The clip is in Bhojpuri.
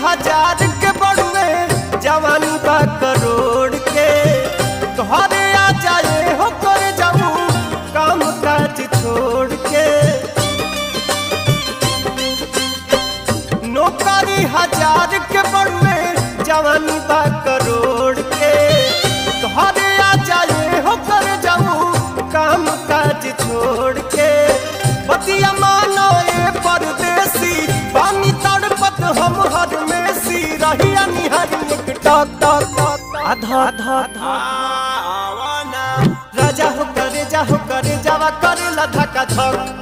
हजार के बड़ुए जवानी बा करोड़ के घरे आ जाए हो कर जाऊं काम काज छोड़ के नौकरी हजार के बड़ुए जवानी बा करोड़ के घरे आ जाए हो कर जाऊं काम काज छोड़ के बतिया मानो ये परदेसी पानी तड़पत हम हर में सी रहिया निहर एक टक टक टक आधा आधा आधा राजा हो करे जा हो करे जावा करे ला धका धक